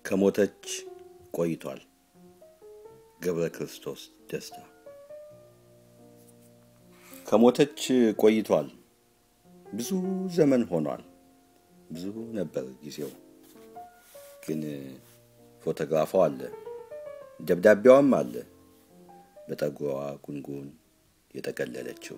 ከሞተች ቆይቷል። ገብረ ክርስቶስ ደስታ ከሞተች ቆይቷል። ብዙ ዘመን ሆኗል። ብዙ ነበር ጊዜው። ግን ፎቶግራፏ አለ፣ ደብዳቤዋም አለ። በጠጉሯ ጉንጉን የጠቀለለችው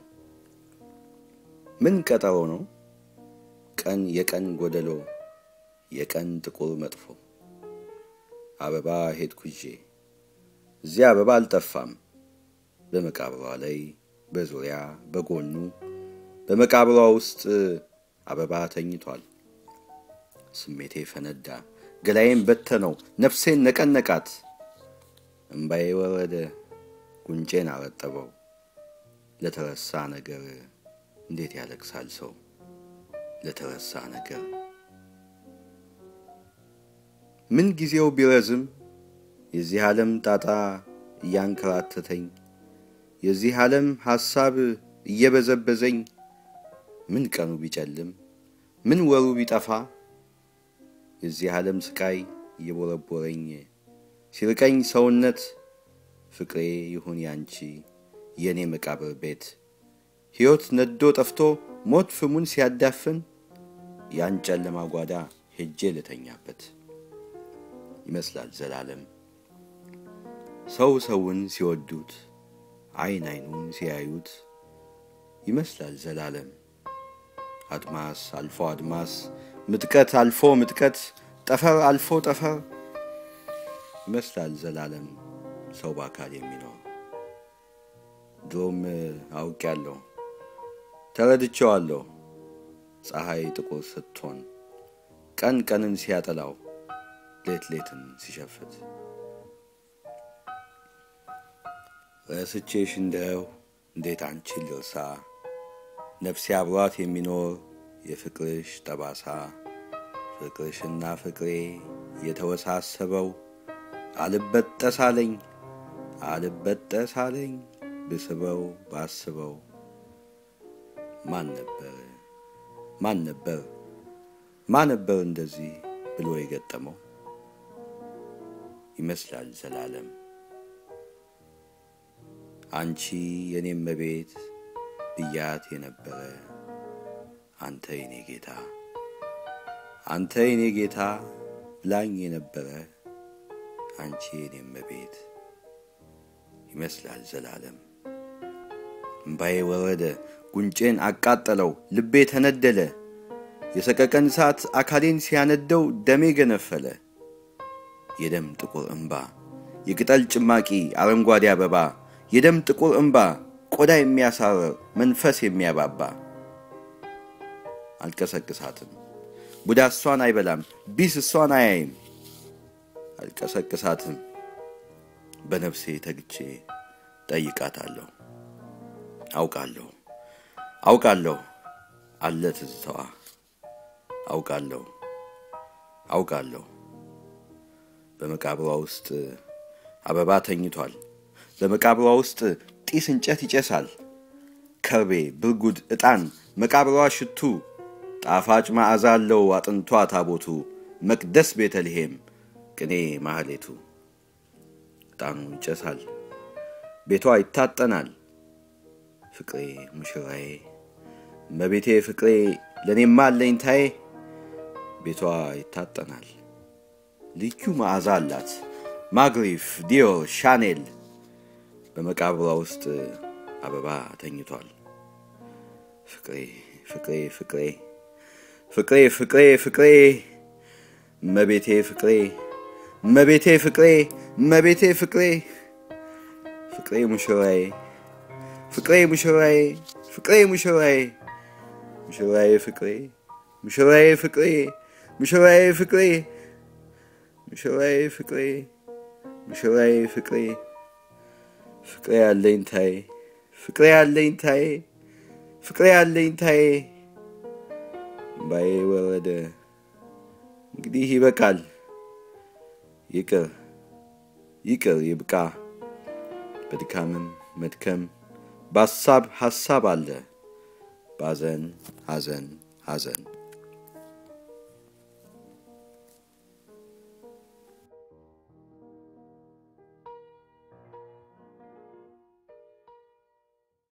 ምን ቀጠሮ ነው? ቀን የቀን ጎደሎ የቀን ጥቁር መጥፎ አበባ ሄድኩ ይዤ እዚያ አበባ አልጠፋም። በመቃብሯ ላይ በዙሪያ በጎኑ በመቃብሯ ውስጥ አበባ ተኝቷል። ስሜቴ ፈነዳ፣ ገላዬን በተነው፣ ነፍሴን ነቀነቃት። እምባዬ ወረደ፣ ጉንጬን አረጠበው። ለተረሳ ነገር እንዴት ያለቅሳል ሰው ለተረሳ ነገር ምን ጊዜው ቢረዝም የዚህ ዓለም ጣጣ እያንከራተተኝ የዚህ ዓለም ሐሳብ እየበዘበዘኝ ምን ቀኑ ቢጨልም ምን ወሩ ቢጠፋ የዚህ ዓለም ስቃይ እየቦረቦረኝ ሲርቀኝ ሰውነት ፍቅሬ ይሁን ያንቺ የእኔ መቃብር ቤት ሕይወት ነዶ ጠፍቶ ሞት ፍሙን ሲያዳፍን ያን ጨለማ ጓዳ ሄጄ ልተኛበት ይመስላል ዘላለም ሰው ሰውን ሲወዱት አይን አይኑን ሲያዩት ይመስላል ዘላለም አድማስ አልፎ አድማስ ምጥቀት አልፎ ምጥቀት ጠፈር አልፎ ጠፈር ይመስላል ዘላለም ሰው በአካል የሚኖር ድሮም አውቄያለሁ ተረድቼዋለሁ ፀሐይ ጥቁር ስትሆን ቀን ቀንን ሲያጠላው ሌት ሌትን ሲሸፍት ረስቼሽ እንደው እንዴት አንቺን ልርሳ ነፍሴ አብሯት የሚኖር የፍቅርሽ ጠባሳ ፍቅርሽና ፍቅሬ የተወሳሰበው አልበጠስ አለኝ አልበጠስ አለኝ ብስበው ባስበው ማን ነበር ማን ነበር ማን ነበር እንደዚህ ብሎ የገጠመው ይመስላል ዘላለም አንቺ የኔም መቤት ብያት የነበረ አንተ የኔ ጌታ አንተ የኔ ጌታ ብላኝ የነበረ አንቺ የኔም መቤት ይመስላል ዘላለም እምባዬ ወረደ ጉንጬን አቃጠለው ልቤ ተነደለ የሰቀቀን እሳት አካሌን ሲያነደው ደሜ ገነፈለ የደም ጥቁር እምባ የቅጠል ጭማቂ አረንጓዴ አበባ የደም ጥቁር እምባ ቆዳ የሚያሳረር መንፈስ የሚያባባ አልቀሰቅሳትም ቡዳ እሷን አይበላም ቢስ እሷን አያይም አልቀሰቅሳትም በነፍሴ ተግቼ ጠይቃታለሁ አውቃለሁ አውቃለሁ አለ ትዝታዋ አውቃለሁ አውቃለሁ በመቃብሯ ውስጥ አበባ ተኝቷል በመቃብሯ ውስጥ ጢስ እንጨት ይጨሳል ከርቤ ብርጉድ ዕጣን መቃብሯ ሽቱ ጣፋጭ መዓዛ አለው አጥንቷ ታቦቱ መቅደስ ቤተልሔም ቅኔ ማህሌቱ ዕጣኑ ይጨሳል ቤቷ ይታጠናል ፍቅሬ ሙሽራዬ መቤቴ ፍቅሬ ለእኔማ አለኝታዬ ቤቷ ይታጠናል ልዩ መዓዛ አላት ማግሪፍ ዲዮር ሻኔል በመቃብሯ ውስጥ አበባ ተኝቷል ፍቅሬ ፍቅሬ ፍቅሬ ፍቅሬ ፍቅሬ ፍቅሬ መቤቴ ፍቅሬ መቤቴ ፍቅሬ መቤቴ ፍቅሬ ፍቅሬ ሙሽራዬ ፍቅሬ ሙሽራዬ ፍቅሬ ሙሽራዬ ሙሽራዬ ፍቅሬ ሙሽራዬ ፍቅሬ ሙሽራዬ ፍቅሬ ሙሽራዬ ፍቅሬ ሙሽራዬ ፍቅሬ ፍቅሬ አለኝታዬ ፍቅሬ አለኝታዬ ፍቅሬ አለኝታዬ እምባዬ ወረደ። እንግዲህ ይበቃል። ይቅር ይቅር ይብቃ። በድካምም መድከም በሐሳብ ሐሳብ አለ። ባዘን ሐዘን ሐዘን